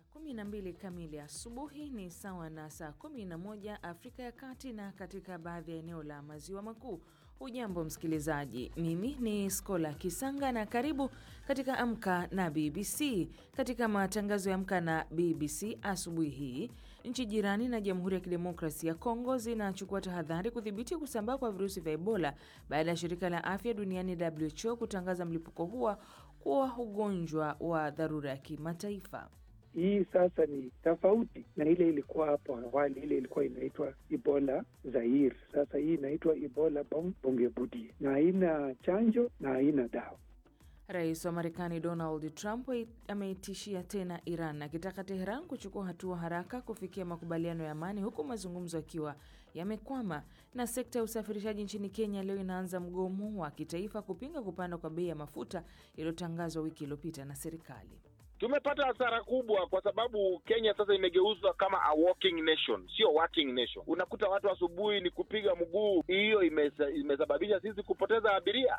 12 kamili asubuhi ni sawa na saa 11 Afrika ya Kati na katika baadhi ya eneo la maziwa makuu. Hujambo msikilizaji, mimi ni Skola Kisanga na karibu katika Amka na BBC. Katika matangazo ya Amka na BBC asubuhi hii, nchi jirani na Jamhuri ya Kidemokrasia ya Kongo zinachukua tahadhari kudhibiti kusambaa kwa virusi vya Ebola baada ya shirika la afya duniani WHO kutangaza mlipuko huo kuwa ugonjwa wa dharura ya kimataifa. Hii sasa ni tofauti na ile ilikuwa hapo awali. Ile ilikuwa inaitwa Ebola Zaire, sasa hii inaitwa Ebola Bongebudi, na haina chanjo na haina dawa. Rais wa Marekani Donald Trump ameitishia tena Iran akitaka Teheran kuchukua hatua haraka kufikia makubaliano ya amani, huku mazungumzo yakiwa yamekwama. Na sekta ya usafirishaji nchini Kenya leo inaanza mgomo wa kitaifa kupinga kupanda kwa bei ya mafuta iliyotangazwa wiki iliyopita na serikali. Tumepata hasara kubwa kwa sababu Kenya sasa imegeuzwa kama a walking nation, sio working nation. Unakuta watu asubuhi ni kupiga mguu, hiyo imesababisha sisi kupoteza abiria.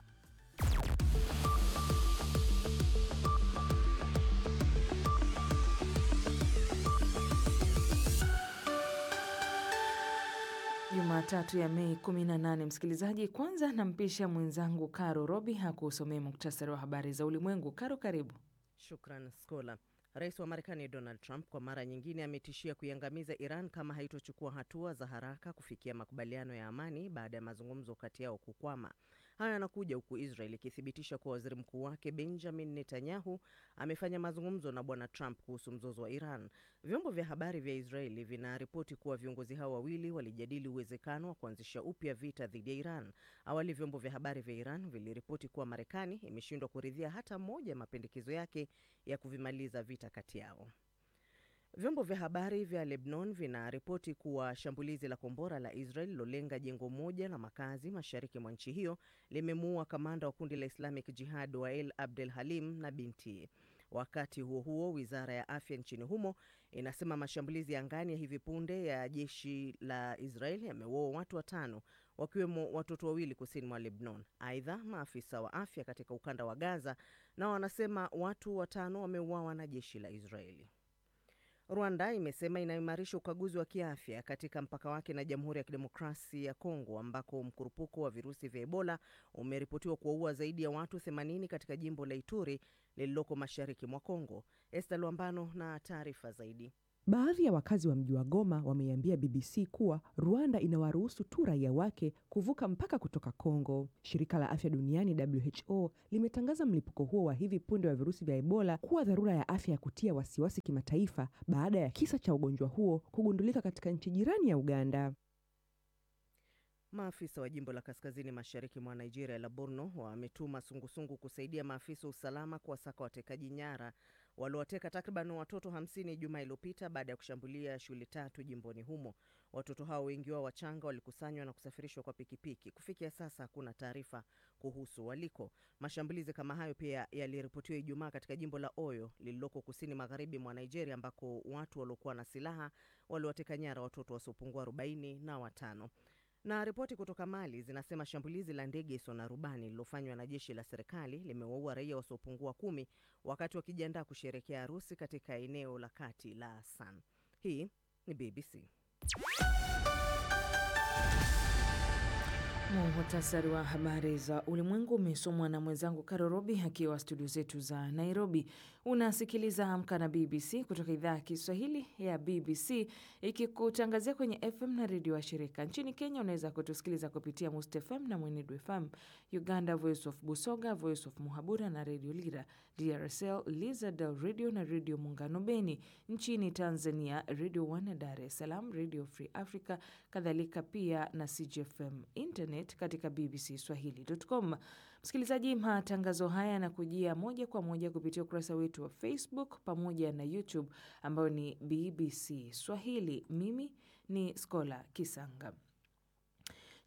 Jumatatu ya Mei 18. Msikilizaji, kwanza nampisha mwenzangu Karo Robi hakusomea muktasari wa habari za ulimwengu. Karo, karibu. Shukran Skola. Rais wa Marekani Donald Trump kwa mara nyingine ametishia kuiangamiza Iran kama haitochukua hatua za haraka kufikia makubaliano ya amani baada ya mazungumzo kati yao kukwama. Haya yanakuja huku Israel ikithibitisha kuwa waziri mkuu wake Benjamin Netanyahu amefanya mazungumzo na bwana Trump kuhusu mzozo wa Iran. Vyombo vya habari vya Israeli vinaripoti kuwa viongozi hao wawili walijadili uwezekano wa kuanzisha upya vita dhidi ya Iran. Awali vyombo vya habari vya Iran viliripoti kuwa Marekani imeshindwa kuridhia hata moja ya mapendekezo yake ya kuvimaliza vita kati yao. Vyombo vya habari vya Lebanon vinaripoti kuwa shambulizi la kombora la Israel lilolenga jengo moja la makazi mashariki mwa nchi hiyo limemuua kamanda wa kundi la Islamic Jihad Wael Abdel Halim na binti. Wakati huo huo, wizara ya afya nchini humo inasema mashambulizi ya angani ya hivi punde ya jeshi la Israel yameua watu watano wakiwemo watoto wawili kusini mwa Lebanon. Aidha, maafisa wa afya katika ukanda wa Gaza nao wanasema watu watano wameuawa na jeshi la Israeli. Rwanda imesema inaimarisha ukaguzi wa kiafya katika mpaka wake na Jamhuri ya Kidemokrasia ya Kongo ambako mkurupuko wa virusi vya Ebola umeripotiwa kuwaua zaidi ya watu 80 katika jimbo la Ituri lililoko mashariki mwa Kongo. Esther Lwambano na taarifa zaidi. Baadhi ya wakazi wa mji wa Goma wameiambia BBC kuwa Rwanda inawaruhusu tu raia wake kuvuka mpaka kutoka Kongo. Shirika la Afya Duniani WHO limetangaza mlipuko huo wa hivi punde wa virusi vya Ebola kuwa dharura ya afya ya kutia wasiwasi kimataifa baada ya kisa cha ugonjwa huo kugundulika katika nchi jirani ya Uganda. Maafisa wa jimbo la kaskazini mashariki mwa Nigeria la Borno wametuma sungusungu kusaidia maafisa wa usalama kuwasaka watekaji nyara waliowateka takriban watoto 50 juma iliyopita baada ya kushambulia shule tatu jimboni humo. Watoto hao wengi wao wachanga walikusanywa na kusafirishwa kwa pikipiki. Kufikia sasa hakuna taarifa kuhusu waliko. Mashambulizi kama hayo pia yaliripotiwa Ijumaa katika jimbo la Oyo lililoko kusini magharibi mwa Nigeria, ambako watu waliokuwa na silaha waliwateka nyara watoto wasiopungua 40 na watano na ripoti kutoka Mali zinasema shambulizi la ndege isiyo na rubani lililofanywa na jeshi la serikali limewaua raia wasiopungua kumi wakati wakijiandaa kusherekea harusi katika eneo la kati la San. Hii ni BBC. Muhtasari wa habari za ulimwengu umesomwa na mwenzangu Karo Robi akiwa studio zetu za Nairobi. Unasikiliza Amka na BBC kutoka idhaa ya Kiswahili ya BBC ikikutangazia kwenye FM na redio wa shirika. Nchini Kenya unaweza kutusikiliza kupitia Must FM na Mwenedu FM, Uganda Voice of Busoga, Voice of Muhabura na redio Lira, DRSL Lizadel Radio na redio Muungano Beni. Nchini Tanzania redio One Dar es Salaam, redio Free Africa, kadhalika pia na CGFM internet katika bbcswahili.com. Msikilizaji, matangazo haya yanakujia moja kwa moja kupitia ukurasa wetu wa Facebook pamoja na YouTube ambayo ni BBC Swahili. Mimi ni Skola Kisanga.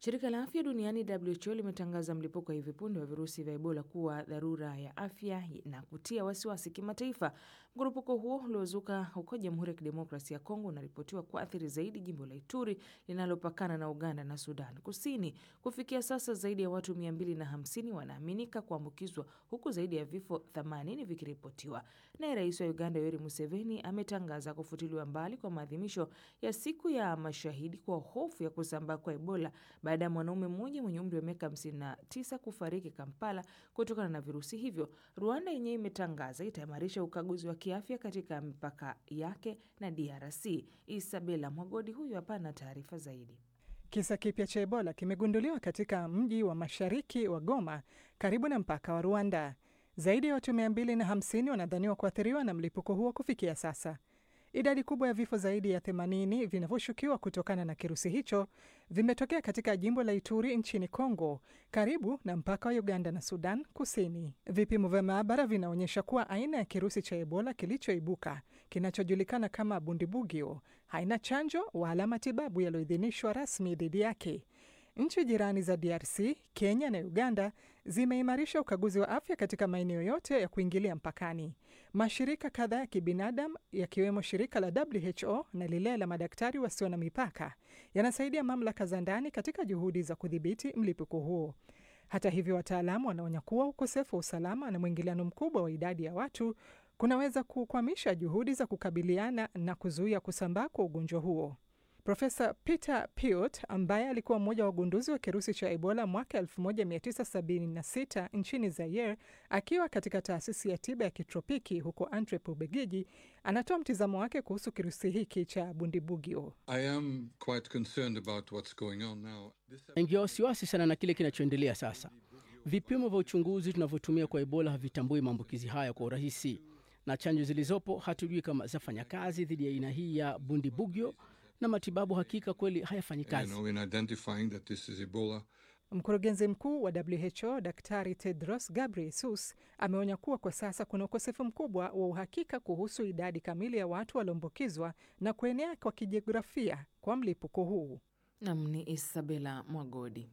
Shirika la afya duniani WHO limetangaza mlipuko wa hivi punde wa virusi vya Ebola kuwa dharura ya afya na kutia wasiwasi kimataifa. Mkurupuko huo uliozuka huko Jamhuri ya Kidemokrasia ya Kongo unaripotiwa kuathiri zaidi jimbo la Ituri linalopakana na Uganda na Sudan Kusini. Kufikia sasa zaidi ya watu 250 wanaaminika kuambukizwa huku zaidi ya vifo 80 vikiripotiwa. Naye rais wa Uganda Yoweri Museveni ametangaza kufutiliwa mbali kwa maadhimisho ya siku ya mashahidi kwa hofu ya kusambaa kwa Ebola baada ya mwanaume mmoja mwenye umri wa miaka 59 kufariki Kampala kutokana na virusi hivyo. Rwanda yenyewe imetangaza itaimarisha ukaguzi wa kiafya katika mipaka yake na DRC. Isabela Mwagodi huyu hapa na taarifa zaidi. Kisa kipya cha Ebola kimegunduliwa katika mji wa mashariki wa Goma karibu na mpaka wa Rwanda. Zaidi ya watu 250 wanadhaniwa kuathiriwa na mlipuko huo kufikia sasa. Idadi kubwa ya vifo zaidi ya 80 vinavyoshukiwa kutokana na kirusi hicho vimetokea katika jimbo la Ituri nchini Kongo, karibu na mpaka wa Uganda na Sudan Kusini. Vipimo vya maabara vinaonyesha kuwa aina ya kirusi cha Ebola kilichoibuka kinachojulikana kama Bundibugyo haina chanjo wala matibabu yaliyoidhinishwa rasmi dhidi yake. Nchi jirani za DRC, Kenya na Uganda zimeimarisha ukaguzi wa afya katika maeneo yote ya kuingilia mpakani. Mashirika kadhaa ya kibinadamu yakiwemo shirika la WHO na lile la madaktari wasio na mipaka yanasaidia mamlaka za ndani katika juhudi za kudhibiti mlipuko huo. Hata hivyo, wataalamu wanaonya kuwa ukosefu wa usalama na mwingiliano mkubwa wa idadi ya watu kunaweza kukwamisha juhudi za kukabiliana na kuzuia kusambaa kwa ugonjwa huo. Profesa Peter Piot ambaye alikuwa mmoja wa wagunduzi wa kirusi cha Ebola mwaka 1976 nchini Zaire akiwa katika taasisi ya tiba ya kitropiki huko Antwerp, Ubelgiji, anatoa mtizamo wake kuhusu kirusi hiki cha Bundibugyo. Ingia wasiwasi sana na kile kinachoendelea sasa. Vipimo vya uchunguzi tunavyotumia kwa Ebola havitambui maambukizi haya kwa urahisi, na chanjo zilizopo hatujui kama zafanya kazi dhidi ya aina hii ya Bundibugyo na matibabu hakika kweli hayafanyi kazi. Mkurugenzi mkuu wa WHO Daktari Tedros Ghebreyesus ameonya kuwa kwa sasa kuna ukosefu mkubwa wa uhakika kuhusu idadi kamili ya watu walioambukizwa na kuenea kwa kijiografia kwa mlipuko huu. Nam ni Isabela Mwagodi.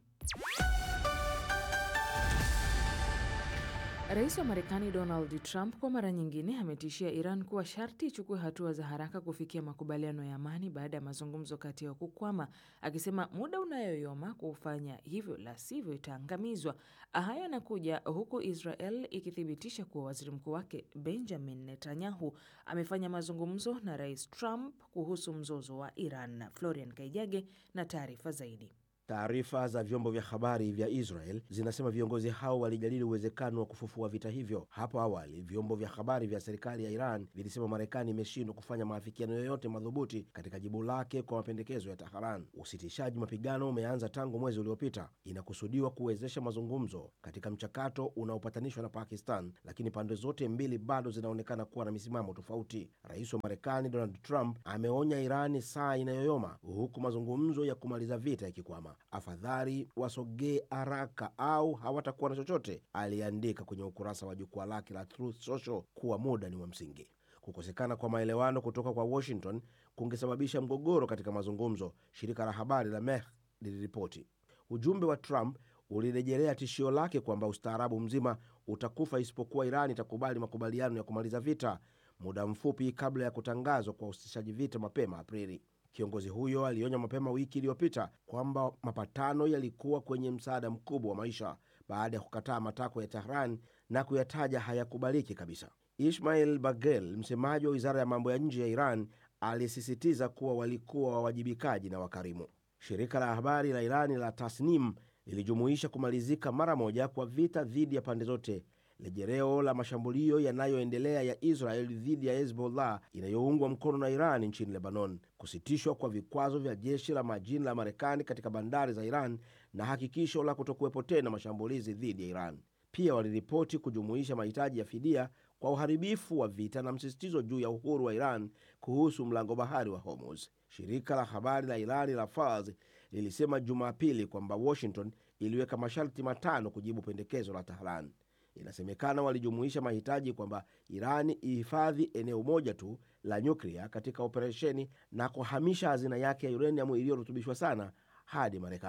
Rais wa Marekani Donald Trump kwa mara nyingine ametishia Iran kuwa sharti ichukue hatua za haraka kufikia makubaliano ya amani baada ya mazungumzo kati yao kukwama, akisema muda unayoyoma kufanya hivyo, la sivyo itaangamizwa. Haya yanakuja huku Israel ikithibitisha kuwa waziri mkuu wake Benjamin Netanyahu amefanya mazungumzo na Rais Trump kuhusu mzozo wa Iran. Florian Kaijage na taarifa zaidi. Taarifa za vyombo vya habari vya Israel zinasema viongozi hao walijadili uwezekano wa kufufua vita hivyo. Hapo awali, vyombo vya habari vya serikali ya Iran vilisema Marekani imeshindwa kufanya maafikiano yoyote madhubuti katika jibu lake kwa mapendekezo ya Teheran. Usitishaji mapigano umeanza tangu mwezi uliopita, inakusudiwa kuwezesha mazungumzo katika mchakato unaopatanishwa na Pakistan, lakini pande zote mbili bado zinaonekana kuwa na misimamo tofauti. Rais wa Marekani Donald Trump ameonya Irani saa inayoyoma, huku mazungumzo ya kumaliza vita yakikwama. Afadhali wasogee haraka au hawatakuwa na chochote, aliandika kwenye ukurasa wa jukwaa lake la Truth Social kuwa muda ni wa msingi. Kukosekana kwa maelewano kutoka kwa Washington kungesababisha mgogoro katika mazungumzo, shirika la habari la Meh liliripoti. Ujumbe wa Trump ulirejelea tishio lake kwamba ustaarabu mzima utakufa isipokuwa Iran itakubali makubaliano ya kumaliza vita, muda mfupi kabla ya kutangazwa kwa usitishaji vita mapema Aprili. Kiongozi huyo alionya mapema wiki iliyopita kwamba mapatano yalikuwa kwenye msaada mkubwa wa maisha baada ya kukataa matakwa ya Tehran na kuyataja hayakubaliki kabisa. Ismail Bagel, msemaji wa wizara ya mambo ya nje ya Iran, alisisitiza kuwa walikuwa wawajibikaji na wakarimu. Shirika la habari la Irani la Tasnim lilijumuisha kumalizika mara moja kwa vita dhidi ya pande zote lejereo la mashambulio yanayoendelea ya Israel dhidi ya Hezbollah inayoungwa mkono na Iran nchini Lebanon, kusitishwa kwa vikwazo vya jeshi la majini la Marekani katika bandari za Iran na hakikisho la kutokuwepo tena mashambulizi dhidi ya Iran. Pia waliripoti kujumuisha mahitaji ya fidia kwa uharibifu wa vita na msisitizo juu ya uhuru wa Iran kuhusu mlango bahari wa Hormuz. Shirika la habari la Irani la Fars lilisema Jumapili kwamba Washington iliweka masharti matano kujibu pendekezo la Tehran. Inasemekana walijumuisha mahitaji kwamba Irani ihifadhi eneo moja tu la nyuklia katika operesheni na kuhamisha hazina yake ya uranium iliyorutubishwa sana hadi Marekani.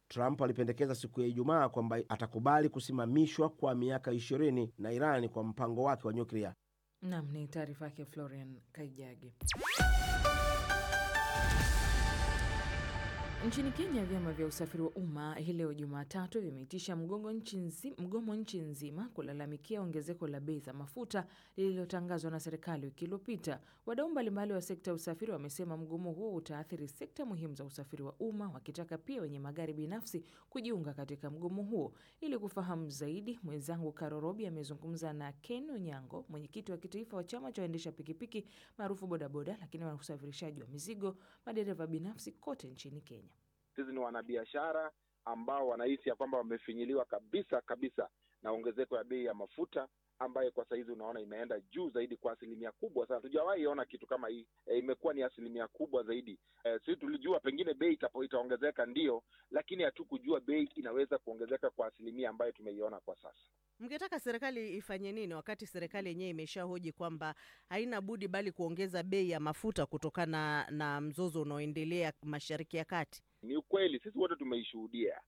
Trump alipendekeza siku ya Ijumaa kwamba atakubali kusimamishwa kwa miaka ishirini na Iran kwa mpango wake wa nyuklia. Nam ni taarifa yake Florian Kaijage. Nchini Kenya, vyama vya usafiri wa umma hii leo Jumatatu vimeitisha mgomo nchi nzima, mgomo nchi nzima kulalamikia ongezeko la bei za mafuta lililotangazwa na serikali wiki iliyopita. Wadau mbalimbali wa sekta ya usafiri wamesema mgomo huo utaathiri sekta muhimu za usafiri wa umma, wakitaka pia wenye magari binafsi kujiunga katika mgomo huo. Ili kufahamu zaidi, mwenzangu Karo Robi amezungumza na Ken Onyango, mwenyekiti wa kitaifa wa chama cha waendesha pikipiki maarufu bodaboda, lakini wa usafirishaji wa mizigo, madereva binafsi kote nchini Kenya. Sisi ni wanabiashara ambao wanahisi ya kwamba wamefinyiliwa kabisa kabisa na ongezeko ya bei ya mafuta ambayo kwa sahizi unaona imeenda juu zaidi kwa asilimia kubwa sana. Tujawahi ona kitu kama hii e, imekuwa ni asilimia kubwa zaidi. E, sisi tulijua pengine bei itapo itaongezeka ndio, lakini hatukujua bei inaweza kuongezeka kwa asilimia ambayo tumeiona kwa sasa. Mngetaka serikali ifanye nini wakati serikali yenyewe imeshahoji kwamba haina budi bali kuongeza bei ya mafuta kutokana na mzozo unaoendelea Mashariki ya Kati? Ni ukweli, sisi wote tumeishuhudia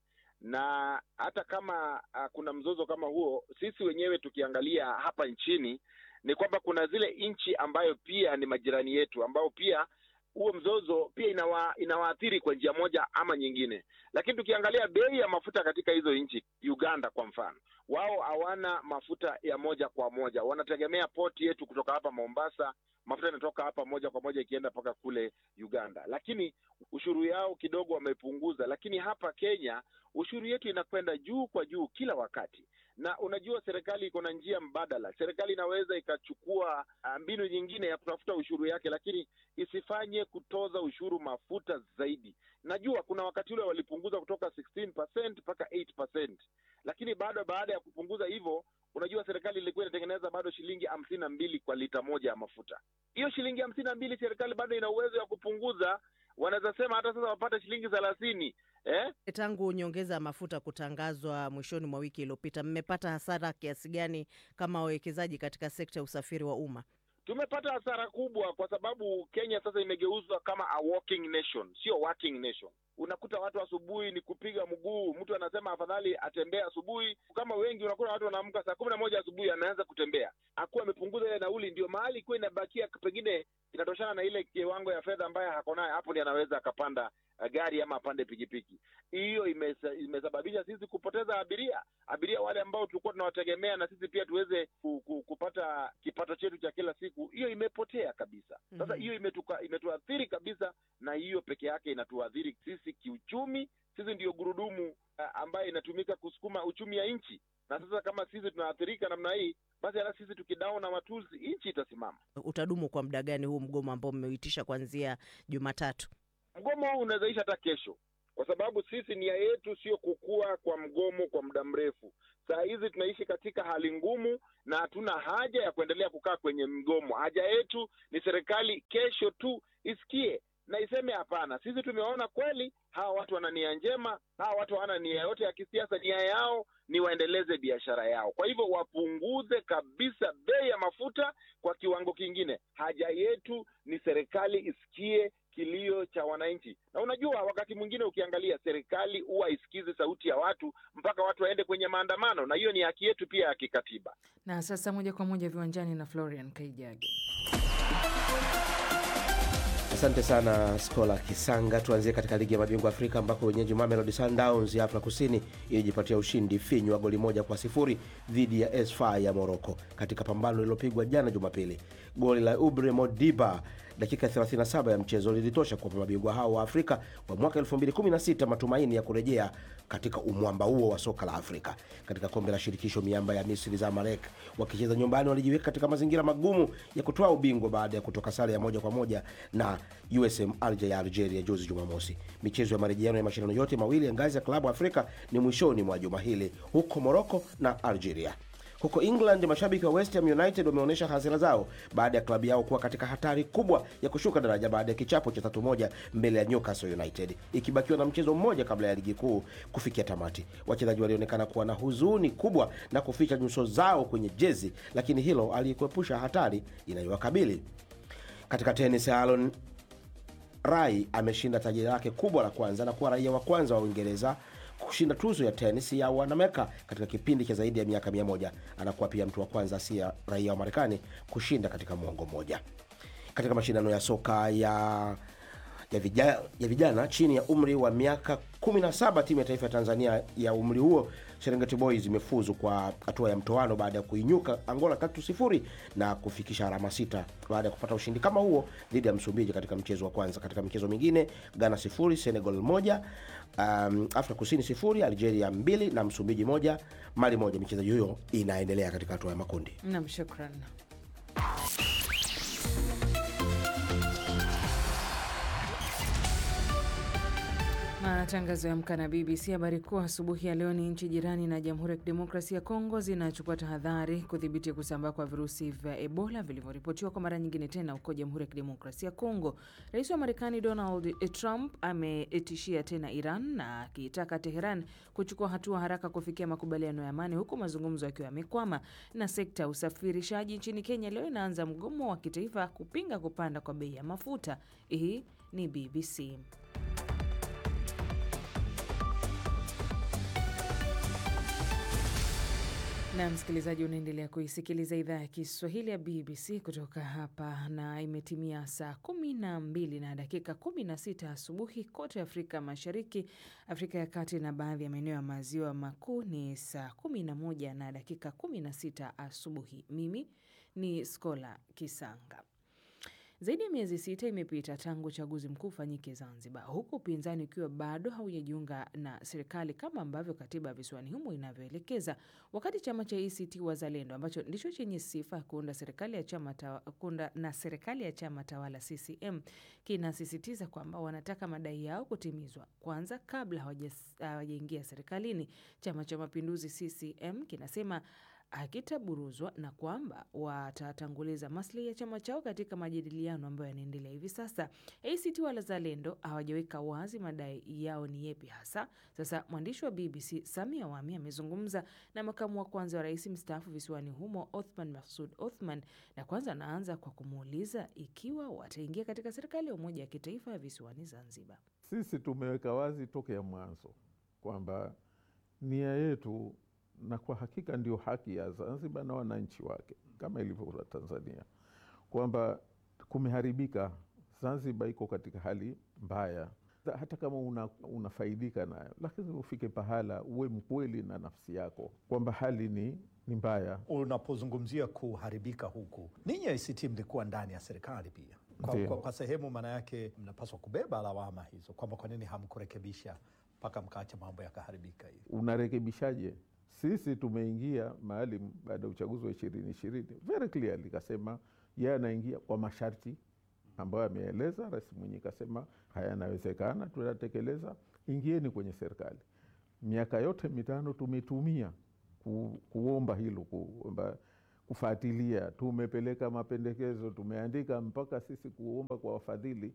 na hata kama uh, kuna mzozo kama huo, sisi wenyewe tukiangalia hapa nchini ni kwamba kuna zile nchi ambayo pia ni majirani yetu ambao pia huo mzozo pia inawa, inawaathiri kwa njia moja ama nyingine. Lakini tukiangalia bei ya mafuta katika hizo nchi, Uganda kwa mfano, wao hawana mafuta ya moja kwa moja, wanategemea poti yetu kutoka hapa Mombasa. Mafuta inatoka hapa moja kwa moja ikienda mpaka kule Uganda, lakini ushuru yao kidogo wamepunguza. Lakini hapa Kenya ushuru yetu inakwenda juu kwa juu kila wakati, na unajua serikali iko na njia mbadala. Serikali inaweza ikachukua mbinu nyingine ya kutafuta ushuru yake, lakini isifanye kutoza ushuru mafuta zaidi. Najua kuna wakati ule walipunguza kutoka 16% mpaka 8%, lakini bado baada ya kupunguza hivyo, unajua serikali ilikuwa inatengeneza bado shilingi hamsini na mbili kwa lita moja ya mafuta. Hiyo shilingi hamsini na mbili serikali bado ina uwezo ya kupunguza, wanaweza sema hata sasa wapate shilingi thelathini eh? Tangu nyongeza ya mafuta kutangazwa mwishoni mwa wiki iliyopita, mmepata hasara kiasi gani kama wawekezaji katika sekta ya usafiri wa umma? Tumepata hasara kubwa kwa sababu Kenya sasa imegeuzwa kama a walking nation, sio working nation. Unakuta watu asubuhi ni kupiga mguu, mtu anasema afadhali atembee asubuhi. Kama wengi, unakuta watu wanaamka saa kumi na moja asubuhi anaanza kutembea, akuwa amepunguza ile nauli, ndio mahali ikuwa inabakia pengine inatoshana na ile kiwango ya fedha ambayo hako nayo, hapo ndi anaweza akapanda gari ama apande pikipiki. Hiyo imesababisha sisi kupoteza abiria, abiria wale ambao tulikuwa tunawategemea na sisi pia tuweze ku, ku, kupata kipato chetu cha kila siku, hiyo imepotea kabisa. Sasa hiyo imetuka imetuathiri kabisa, na hiyo peke yake inatuathiri sisi kiuchumi. Sisi ndiyo gurudumu ambayo inatumika kusukuma uchumi ya nchi, na sasa kama sisi tunaathirika namna hii, basi hata sisi tukidao na matuzi, nchi itasimama. Utadumu kwa muda gani huu mgomo ambao mmeuitisha kuanzia Jumatatu? Mgomo huu unawezaisha hata kesho, kwa sababu sisi nia yetu sio kukua kwa mgomo kwa muda mrefu. Saa hizi tunaishi katika hali ngumu na hatuna haja ya kuendelea kukaa kwenye mgomo. Haja yetu ni serikali kesho tu isikie na iseme hapana, sisi tumeona kweli hawa watu wana nia njema, hawa watu hawana nia yote ya kisiasa. Nia yao ni waendeleze biashara yao, kwa hivyo wapunguze kabisa bei ya mafuta kwa kiwango kingine. Haja yetu ni serikali isikie kilio cha wananchi. Na unajua, wakati mwingine ukiangalia, serikali huwa haisikizi sauti ya watu mpaka watu waende kwenye maandamano, na hiyo ni haki yetu pia ya kikatiba. Na sasa moja kwa moja viwanjani na Florian Kaijage. Asante sana Skola Kisanga. Tuanzie katika ligi ya mabingwa Afrika ambako wenyeji Mamelodi Sundowns ya Afrika Kusini ilijipatia ushindi finyu wa goli moja kwa sifuri dhidi ya Esfa ya Moroko katika pambano lililopigwa jana Jumapili. Goli la Ubre Modiba dakika 37 ya mchezo lilitosha kuwapa mabingwa hao wa Afrika wa mwaka 2016 matumaini ya kurejea katika umwamba huo wa soka la Afrika. Katika kombe la shirikisho, miamba ya Misri Zamalek wakicheza nyumbani walijiweka katika mazingira magumu ya kutoa ubingwa baada ya kutoka sare ya moja kwa moja na USM Alger ya Algeria juzi Jumamosi. Michezo ya marejeano ya mashindano yote mawili ya ngazi ya klabu Afrika ni mwishoni mwa juma hili huko Morocco na Algeria. Huko England, mashabiki wa West Ham United wameonyesha hasira zao baada ya klabu yao kuwa katika hatari kubwa ya kushuka daraja baada ya kichapo cha tatu moja mbele ya Newcastle United, ikibakiwa na mchezo mmoja kabla ya ligi kuu kufikia tamati. Wachezaji walionekana kuwa na huzuni kubwa na kuficha nyuso zao kwenye jezi, lakini hilo alikuepusha hatari inayowakabili. Katika tenis, Alon Rai ameshinda taji lake kubwa la kwanza na kuwa raia wa kwanza wa Uingereza kushinda tuzo ya tenis ya wanameka katika kipindi cha zaidi ya miaka mia moja. Anakuwa pia mtu wa kwanza asiye raia wa Marekani kushinda katika mwongo mmoja. Katika mashindano ya soka ya ya vijana, ya vijana chini ya umri wa miaka 17 timu ya taifa ya Tanzania ya umri huo Serengeti Boys imefuzu kwa hatua ya mtoano baada ya kuinyuka Angola tatu sifuri na kufikisha alama sita baada ya kupata ushindi kama huo dhidi ya Msumbiji katika mchezo wa kwanza. Katika michezo mingine, Ghana sifuri Senegal moja, um, Afrika Kusini sifuri Algeria mbili na Msumbiji moja, Mali moja. Michezo hiyo inaendelea katika hatua ya makundi. Nam, shukran. Matangazo ya Amka na BBC. Habari kuu asubuhi ya leo ni nchi jirani na Jamhuri ya Kidemokrasia ya Kongo zinachukua tahadhari kudhibiti kusambaa kwa virusi vya Ebola vilivyoripotiwa kwa mara nyingine tena huko Jamhuri ya Kidemokrasia ya Kongo. Rais wa Marekani Donald Trump ametishia tena Iran na akiitaka Teheran kuchukua hatua haraka kufikia makubaliano ya amani, huku mazungumzo yakiwa yamekwama. Na sekta ya usafirishaji nchini Kenya leo inaanza mgomo wa kitaifa kupinga kupanda kwa bei ya mafuta. Hii ni BBC. na msikilizaji, unaendelea kuisikiliza idhaa ya Kiswahili ya BBC kutoka hapa, na imetimia saa kumi na mbili na dakika kumi na sita asubuhi kote Afrika Mashariki, Afrika ya Kati na baadhi ya maeneo ya maziwa makuu ni saa kumi na moja na dakika kumi na sita asubuhi. Mimi ni Skola Kisanga. Zaidi ya miezi sita imepita tangu uchaguzi mkuu ufanyike Zanzibar, huku upinzani ukiwa bado haujajiunga na serikali kama ambavyo katiba ya visiwani humo inavyoelekeza, wakati chama cha ACT Wazalendo ambacho ndicho chenye sifa ya kuunda serikali ya chama tawa, kuunda na serikali ya chama tawala CCM kinasisitiza kwamba wanataka madai yao kutimizwa kwanza kabla hawajaingia serikalini. Chama cha Mapinduzi CCM kinasema hakitaburuzwa na kwamba watatanguliza maslahi ya chama chao katika majadiliano ambayo yanaendelea hivi sasa. ACT Wazalendo hawajaweka wazi madai yao ni yepi hasa. Sasa mwandishi wa BBC Samia Wami amezungumza na makamu wa kwanza wa rais mstaafu visiwani humo Othman Masoud Othman, na kwanza anaanza kwa kumuuliza ikiwa wataingia katika serikali ya umoja wa kitaifa ya visiwani Zanzibar. Sisi tumeweka wazi tokea mwanzo kwamba nia yetu na kwa hakika ndio haki ya Zanzibar na wananchi wake kama ilivyo Tanzania, kwamba kumeharibika. Zanzibar iko katika hali mbaya, hata kama una, unafaidika nayo, lakini ufike pahala uwe mkweli na nafsi yako kwamba hali ni, ni mbaya. Unapozungumzia kuharibika huku, ninyi ACT mlikuwa ndani ya serikali pia kwa, kwa, kwa sehemu, maana yake mnapaswa kubeba lawama hizo kwamba kwa nini hamkurekebisha mpaka mkaacha mambo yakaharibika hivi. Unarekebishaje? Sisi tumeingia mahali baada ya uchaguzi wa ishirini ishirini very clearly kasema yeye anaingia kwa masharti ambayo ameeleza. Rais Mwinyi kasema haya yanawezekana, tunatekeleza, ingieni kwenye serikali. Miaka yote mitano tumetumia ku, kuomba hilo kuomba kufuatilia, tumepeleka mapendekezo, tumeandika mpaka sisi kuomba kwa wafadhili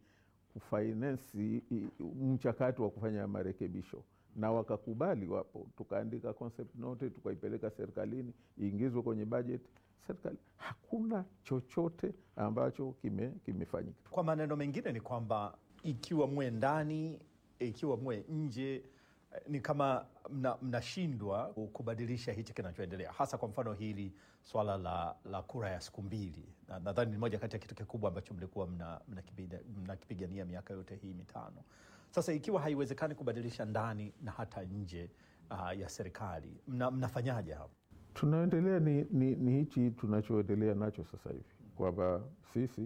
kufinansi mchakato wa kufanya marekebisho na wakakubali. Wapo tukaandika concept note tukaipeleka serikalini iingizwe kwenye bajeti serikali. Hakuna chochote ambacho kime kimefanyika. Kwa maneno mengine ni kwamba ikiwa mwe ndani, ikiwa mwe nje, ni kama mnashindwa mna kubadilisha hichi kinachoendelea, hasa kwa mfano hili swala la, la kura ya siku mbili. Nadhani ni moja kati ya kitu kikubwa ambacho mlikuwa mnakipigania mna mna miaka yote hii mitano. Sasa ikiwa haiwezekani kubadilisha ndani na hata nje uh, ya serikali mna, mnafanyaje hapo? Tunaendelea ni, ni, ni hichi tunachoendelea nacho sasa hivi kwamba sisi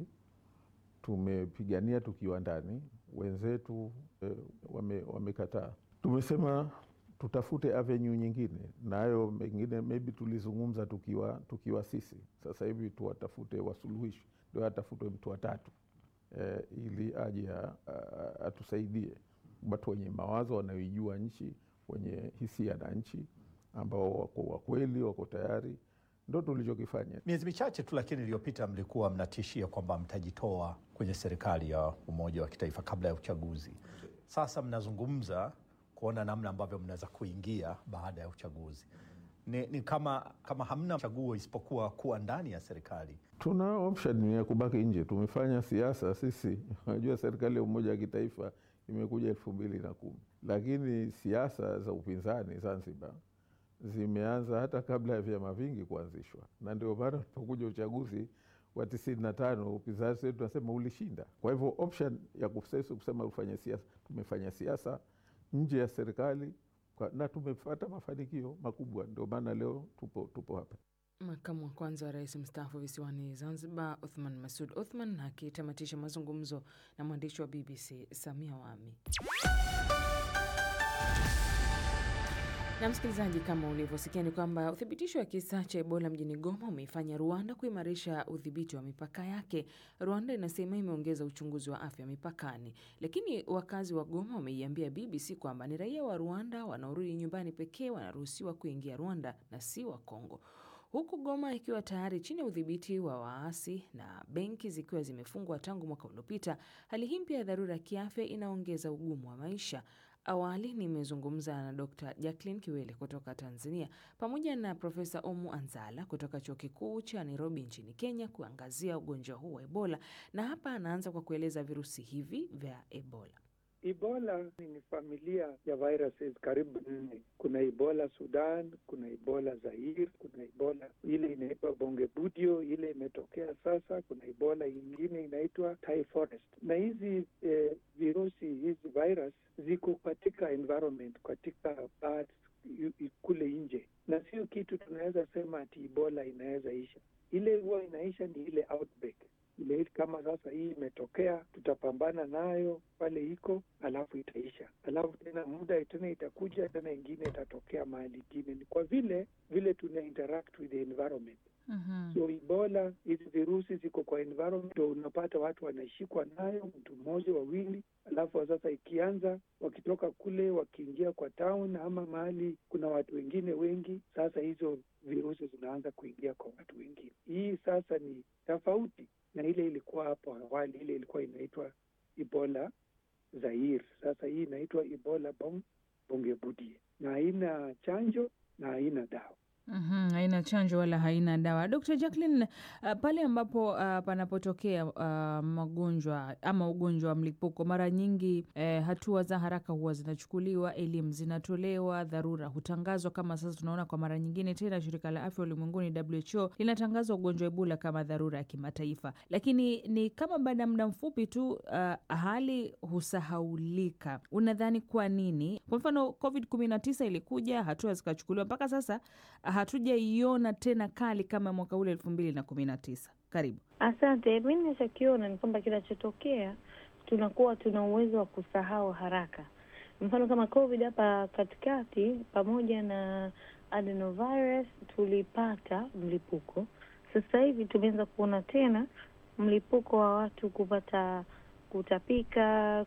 tumepigania tukiwa ndani, wenzetu eh, wamekataa. Wame tumesema tutafute avenue nyingine, nayo mengine maybe tulizungumza tukiwa, tukiwa sisi. Sasa hivi tuwatafute wasuluhishi, ndio atafutwe mtu watatu eh, ili aje atusaidie, watu wenye mawazo wanaoijua nchi, wenye hisia na nchi, ambao wako wakweli, wako tayari. Ndo tulichokifanya. Miezi michache tu lakini iliyopita mlikuwa mnatishia kwamba mtajitoa kwenye serikali ya umoja wa kitaifa kabla ya uchaguzi. Sasa mnazungumza kuona namna ambavyo mnaweza kuingia baada ya uchaguzi. Ni, ni kama, kama hamna chaguo isipokuwa kuwa ndani ya serikali. Tuna option ya kubaki nje. Tumefanya siasa sisi. Unajua, serikali ya umoja wa kitaifa imekuja elfu mbili na kumi, lakini siasa za upinzani Zanzibar zimeanza hata kabla ya vyama vingi kuanzishwa, na ndio maana ulipokuja uchaguzi wa tisini na tano upinzani wetu tunasema ulishinda. Kwa hivyo option ya kusesi kusema ufanye siasa, tumefanya siasa nje ya serikali kwa, na tumepata mafanikio makubwa, ndio maana leo tupo, tupo hapa. Makamu wa kwanza wa rais mstaafu visiwani Zanzibar, Othman Masud Othman akitamatisha mazungumzo na mwandishi wa BBC Samia Wami. Na msikilizaji, kama ulivyosikia ni kwamba uthibitisho wa kisa cha Ebola mjini Goma umeifanya Rwanda kuimarisha udhibiti wa mipaka yake. Rwanda inasema imeongeza uchunguzi wa afya mipakani, lakini wakazi wa Goma wameiambia BBC kwamba ni raia wa Rwanda wanaorudi nyumbani pekee wanaruhusiwa kuingia Rwanda na si wa Kongo huku Goma ikiwa tayari chini ya udhibiti wa waasi na benki zikiwa zimefungwa tangu mwaka uliopita. Hali hii mpya ya dharura ya kiafya inaongeza ugumu wa maisha. Awali nimezungumza na Dr. Jacqueline Kiwele kutoka Tanzania pamoja na Profesa Omu Anzala kutoka Chuo Kikuu cha Nairobi nchini Kenya kuangazia ugonjwa huu wa Ebola, na hapa anaanza kwa kueleza virusi hivi vya Ebola. Ebola ni familia ya viruses karibu nne. Kuna Ebola Sudan, kuna Ebola Zaire, kuna Ebola ile inaitwa Bongebudio, ile imetokea sasa. Kuna Ebola ingine inaitwa Thai forest, na hizi eh, virusi hizi virus ziko katika environment, katika birds kule nje, na sio kitu tunaweza sema ati Ebola inaweza isha. Ile huwa inaisha ni ile outbreak ile kama sasa hii imetokea, tutapambana nayo pale iko, alafu itaisha, alafu tena muda tena itakuja tena ingine itatokea mahali ingine. Ni kwa vile vile tuna interact with the environment. Mhm. So Ebola, hizi virusi ziko kwa environment, ndo unapata watu wanashikwa nayo, mtu mmoja wawili, alafu sasa ikianza, wakitoka kule wakiingia kwa town ama mahali kuna watu wengine wengi, sasa hizo virusi zinaanza kuingia kwa watu wengine. Hii sasa ni tofauti na ile ilikuwa hapo awali, ile ilikuwa inaitwa Ebola Zaire. Sasa hii inaitwa Ebola bong bongebudie, na haina chanjo na haina dawa. Mhm, haina chanjo wala haina dawa. Dr. Jacqueline, uh, pale ambapo uh, panapotokea uh, magonjwa ama ugonjwa wa mlipuko, mara nyingi eh, hatua za haraka huwa zinachukuliwa, elimu zinatolewa, dharura hutangazwa. Kama sasa tunaona kwa mara nyingine tena, shirika la afya ulimwenguni WHO linatangaza ugonjwa wa Ebola kama dharura ya kimataifa, lakini ni kama baada ya muda mfupi tu uh, hali husahaulika. Unadhani kwa nini? Kwa mfano COVID 19 ilikuja, hatua zikachukuliwa, mpaka sasa hatujaiona tena kali kama mwaka ule elfu mbili na kumi na tisa. Karibu. Asante. Mi ninachokiona ni kwamba kinachotokea tunakuwa tuna uwezo wa kusahau haraka. Mfano kama COVID hapa katikati, pamoja na adenovirus tulipata mlipuko. Sasa hivi tumeanza kuona tena mlipuko wa watu kupata kutapika,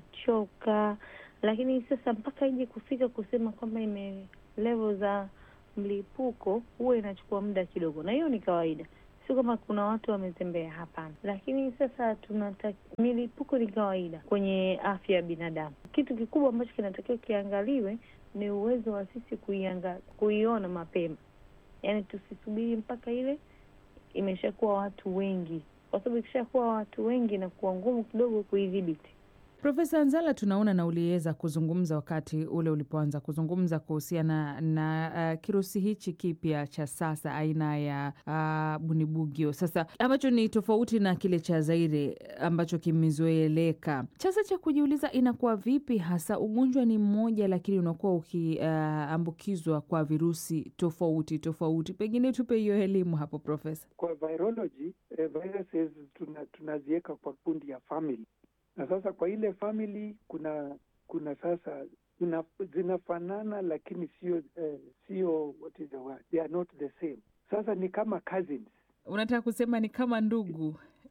kuchoka, lakini sasa mpaka ije kufika kusema kwamba ime level za mlipuko huwa inachukua muda kidogo, na hiyo ni kawaida, sio kama kuna watu wametembea, hapana. Lakini sasa tunata milipuko ni kawaida kwenye afya ya binadamu. Kitu kikubwa ambacho kinatakiwa kiangaliwe ni uwezo wa sisi kuianga, kuiona mapema, yaani tusisubiri mpaka ile imeshakuwa watu wengi, kwa sababu ikishakuwa watu wengi inakuwa ngumu kidogo kuidhibiti. Profesa Anzala, tunaona na uliweza kuzungumza wakati ule ulipoanza kuzungumza kuhusiana na uh, kirusi hichi kipya cha sasa aina ya uh, bunibugyo, sasa ambacho ni tofauti na kile cha Zaire ambacho kimezoeleka. Sasa cha kujiuliza, inakuwa vipi hasa ugonjwa ni mmoja, lakini unakuwa ukiambukizwa uh, kwa virusi tofauti tofauti? Pengine tupe hiyo elimu hapo Profesa. Kwa virology eh, viruses tuna, tunaziweka kwa kundi ya family na sasa kwa ile family kuna kuna sasa zina, zinafanana lakini sio eh, sio what is the word they are not the same. Sasa ni kama cousins. Unataka kusema ni kama ndugu?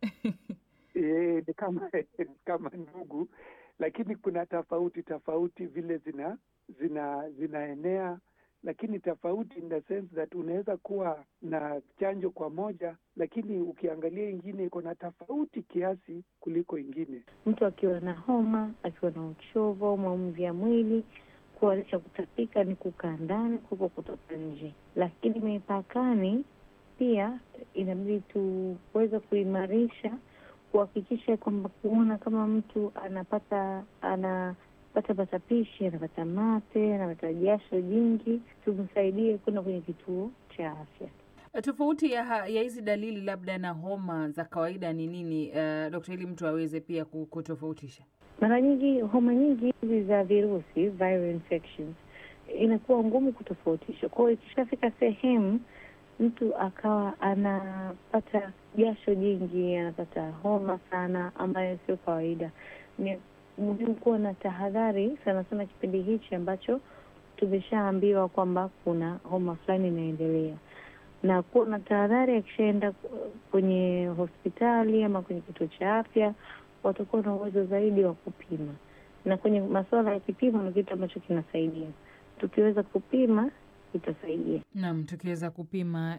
E, ni kama ni kama ndugu, lakini kuna tofauti tofauti vile zina zina zinaenea lakini tofauti in the sense that unaweza kuwa na chanjo kwa moja, lakini ukiangalia ingine iko na tofauti kiasi kuliko ingine. Mtu akiwa na homa, akiwa na uchovu au maumivu ya mwili, kualisha kutapika ni kukaa ndani kuliko kutoka nje. Lakini mipakani pia inabidi tuweze kuimarisha kuhakikisha kwamba kuona kama mtu anapata anapata matapishi, anapata mate, anapata jasho jingi, tumsaidie kwenda kwenye kituo cha afya. Tofauti ya ha- ya hizi dalili labda na homa za kawaida ni nini, uh, dokta, ili mtu aweze pia ku- kutofautisha? Mara nyingi homa nyingi hizi za virusi viral infections inakuwa ngumu kutofautisha. Kwa hiyo ikishafika sehemu mtu akawa anapata jasho jingi, anapata homa sana ambayo sio kawaida, ni muhimu kuwa na tahadhari sana sana kipindi hichi ambacho tumeshaambiwa kwamba kuna homa fulani inaendelea, na kuwa na tahadhari. Akishaenda kwenye hospitali ama kwenye kituo cha afya, watakuwa na uwezo zaidi wa kupima, na kwenye masuala ya kipimo ni kitu ambacho kinasaidia. Tukiweza kupima itasaidia. Naam, tukiweza kupima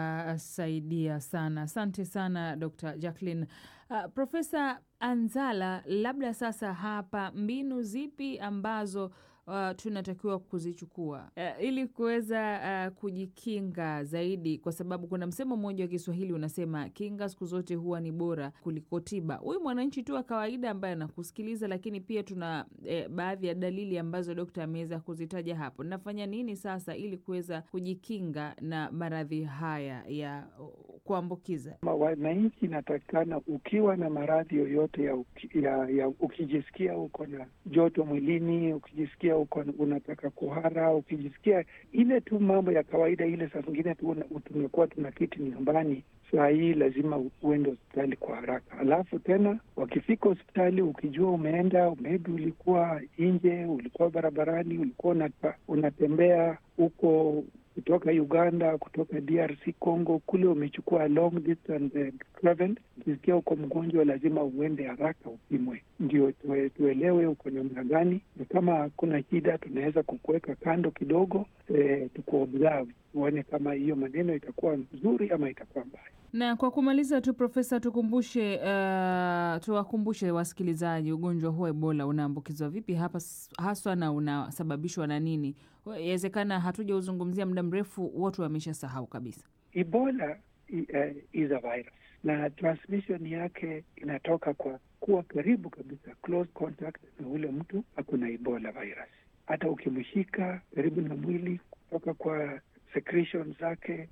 itasaidia sana. Asante sana Dr. Jacqueline. Uh, Profesa Anzala, labda sasa hapa mbinu zipi ambazo uh, tunatakiwa kuzichukua uh, ili kuweza uh, kujikinga zaidi, kwa sababu kuna msemo mmoja wa Kiswahili unasema kinga siku zote huwa ni bora kuliko tiba. Huyu mwananchi tu wa kawaida ambaye anakusikiliza, lakini pia tuna eh, baadhi ya dalili ambazo dokta ameweza kuzitaja hapo. Nafanya nini sasa ili kuweza kujikinga na maradhi haya ya uh, kuambukiza? Ma- Wananchi inatakikana ukiwa na maradhi yoyote ya, uki, ya, ya ukijisikia uko na joto mwilini, ukijisikia uko na- unataka kuhara, ukijisikia ile tu mambo ya kawaida ile, saa zingine tu una- tumekuwa tunakiti nyumbani, saa hii lazima uende hospitali kwa haraka. Alafu tena wakifika hospitali, ukijua umeenda maybe ulikuwa nje, ulikuwa barabarani, ulikuwa unata, unatembea huko kutoka Uganda, kutoka DRC Congo, kule umechukua long distance eh, travel, ukisikia uko mgonjwa, lazima uende haraka upimwe, ndio tue, tuelewe uko namna gani, na kama hakuna shida, tunaweza kukuweka kando kidogo, eh, tukuobserve tuone kama hiyo maneno itakuwa nzuri ama itakuwa mbaya. Na kwa kumaliza tu Profesa, tukumbushe uh, tuwakumbushe wasikilizaji ugonjwa huu wa Ebola unaambukizwa vipi hapa s- haswa na unasababishwa na nini? Yawezekana hatujauzungumzia muda mrefu, watu wameshasahau kabisa. Ebola i- eh, is a virus na transmission yake inatoka kwa kuwa karibu kabisa, close contact na ule mtu ako na Ebola virus. Hata ukimshika karibu na mwili, kutoka kwa secretions zake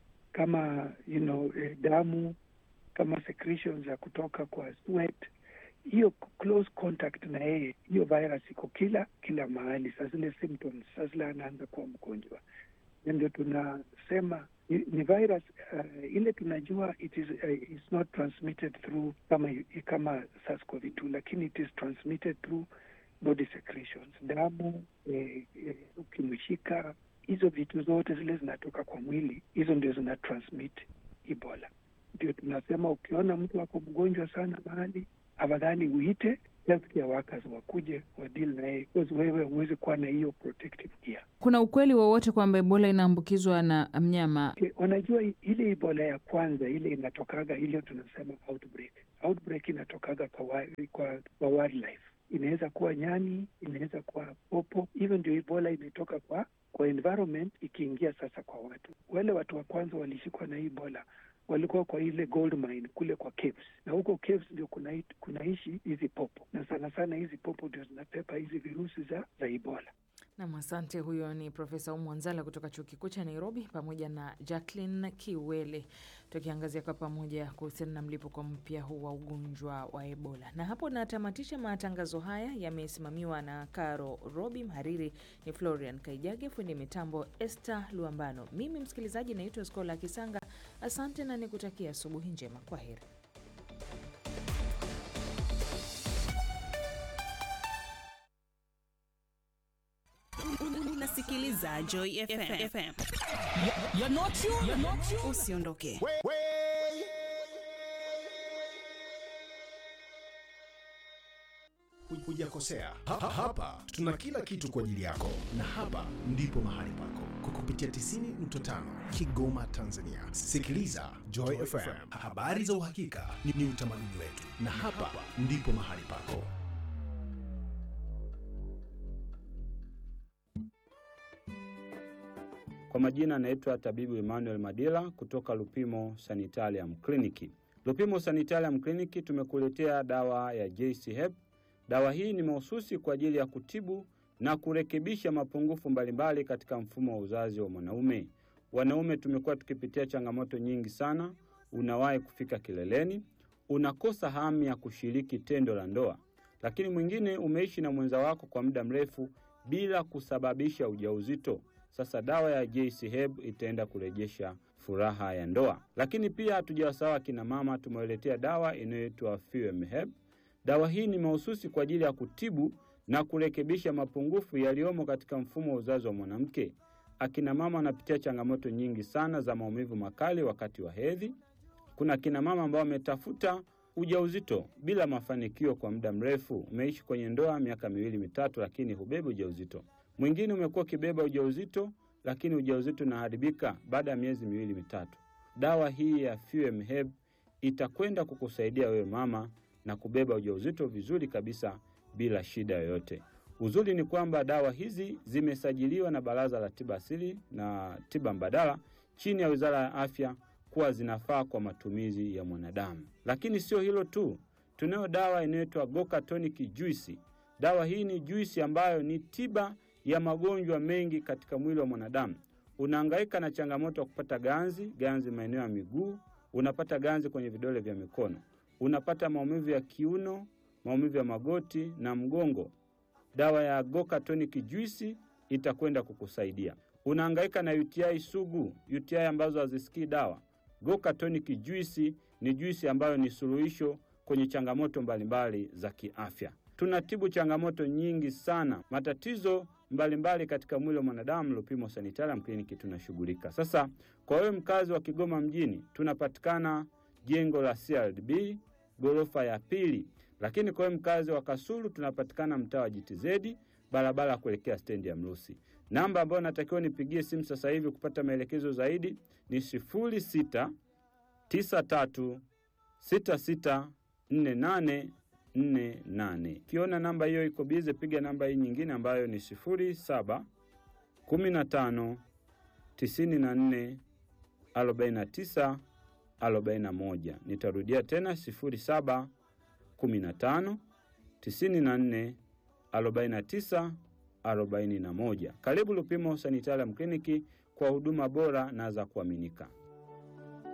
kama you know, eh, damu kama secretions za kutoka kwa sweat, hiyo close contact na yeye, hiyo virus iko kila kila mahali. Saa zile symptoms, saa zile anaanza kuwa mgonjwa, na ndio tunasema ni ni virus uh, ile tunajua it is, uh, it's not transmitted through kama kama SARS-CoV-2 lakini it is transmitted through body secretions, damu eh, eh, ukimshika, hizo vitu zote zile zinatoka kwa mwili, hizo ndio zina transmit Ebola. Ndio tunasema ukiona mtu ako mgonjwa sana mahali, afadhali uite healthcare workers wakuje wadeal na yeye, because wewe huwezi kuwa na hiyo protective gear. Kuna ukweli wowote kwamba Ebola inaambukizwa na mnyama? Okay, unajua i- ile Ebola ya kwanza ile inatokaga ile tunasema outbreak. Outbreak inatokaga kwa, wa, kwa, kwa wildlife. Inaweza kuwa nyani, inaweza kuwa popo. Hivyo ndio Ebola imetoka kwa kwa environment ikiingia sasa kwa watu. Wale watu wa kwanza walishikwa na hii Ebola walikuwa kwa ile gold mine kule kwa caves, na huko caves ndio kuna kunaishi hizi popo, na sana sana hizi popo ndio zinapepa hizi virusi za za Ebola. Nam, asante. Huyo ni Profesa Umu Anzala kutoka chuo kikuu cha Nairobi pamoja na Jacqueline Kiwele, tukiangazia kwa pamoja kuhusiana na mlipuko mpya huu wa ugonjwa wa Ebola. Na hapo natamatisha matangazo haya, yamesimamiwa na Caro Robi, mhariri ni Florian Kaijage, fundi mitambo Esther Luambano. Mimi msikilizaji naitwa Skola Kisanga. Asante na nikutakia asubuhi njema. Kwa heri. Unasikiliza Joy FM. FM. You're not you, you're not you. Usiondoke. Hujakosea. Ha- ha- Hapa tuna kila kitu kwa ajili yako, na hapa ndipo mahali pako kwa kupitia 90.5 Kigoma, Tanzania. Sikiliza Joy FM, habari za uhakika ni, ni utamaduni wetu, na hapa ndipo mahali pako. Kwa majina anaitwa tabibu Emmanuel Madila kutoka Lupimo Sanitarium Kliniki. Lupimo Sanitarium Clinic tumekuletea dawa ya JC Hep. Dawa hii ni mahususi kwa ajili ya kutibu na kurekebisha mapungufu mbalimbali katika mfumo wa uzazi wa mwanaume. Wanaume tumekuwa tukipitia changamoto nyingi sana. Unawahi kufika kileleni, unakosa hamu ya kushiriki tendo la ndoa, lakini mwingine umeishi na mwenza wako kwa muda mrefu bila kusababisha ujauzito. Sasa dawa ya JC Heb itaenda kurejesha furaha ya ndoa. Lakini pia hatujawasawa kina mama, tumewaletea dawa inayoitwa Fuem Heb. Dawa hii ni mahususi kwa ajili ya kutibu na kurekebisha mapungufu yaliyomo katika mfumo wa uzazi wa mwanamke. Akina mama wanapitia changamoto nyingi sana za maumivu makali wakati wa hedhi. Kuna akina mama ambao wametafuta ujauzito bila mafanikio kwa muda mrefu. Umeishi kwenye ndoa miaka miwili mitatu, lakini hubebi ujauzito. Mwingine umekuwa ukibeba ujauzito, lakini ujauzito unaharibika baada ya miezi miwili mitatu. Dawa hii ya Fuem Heb itakwenda kukusaidia wewe mama na kubeba ujauzito vizuri kabisa bila shida yoyote. Uzuri ni kwamba dawa hizi zimesajiliwa na Baraza la Tiba Asili na Tiba Mbadala chini ya Wizara ya Afya kuwa zinafaa kwa matumizi ya mwanadamu. Lakini sio hilo tu, tunayo dawa inayoitwa Goka Tonic Juice. Dawa hii ni juisi ambayo ni tiba ya magonjwa mengi katika mwili wa mwanadamu. Unahangaika na changamoto ya kupata ganzi, ganzi maeneo ya miguu, unapata ganzi kwenye vidole vya mikono, unapata maumivu ya kiuno, maumivu ya magoti na mgongo. Dawa ya Goka Tonic Juice itakwenda kukusaidia. Unahangaika na UTI sugu, UTI ambazo hazisikii dawa. Goka Tonic Juice ni juisi ambayo ni suluhisho kwenye changamoto mbalimbali za kiafya. Tunatibu changamoto nyingi sana, matatizo mbalimbali mbali katika mwili wa mwanadamu. Lupimo Sanitarium Clinic tunashughulika. Sasa kwa wewe mkazi wa Kigoma mjini, tunapatikana jengo la CRDB ghorofa ya pili, lakini kwa wewe mkazi wa Kasulu tunapatikana mtaa wa JTZ barabara ya kuelekea stendi ya Mrusi. Namba ambayo natakiwa nipigie simu sasa hivi kupata maelekezo zaidi ni sifuri sita tisa tatu sita sita nne nane nne nane. Ukiona namba hiyo iko bize, piga namba hii nyingine ambayo ni sifuri saba kumi na tano tisini na nne arobaini na tisa arobaini na moja. Nitarudia tena sifuri saba kumi na tano tisini na nne arobaini na tisa arobaini na moja. Karibu Lupimo Sanitarium Kliniki kwa huduma bora na za kuaminika.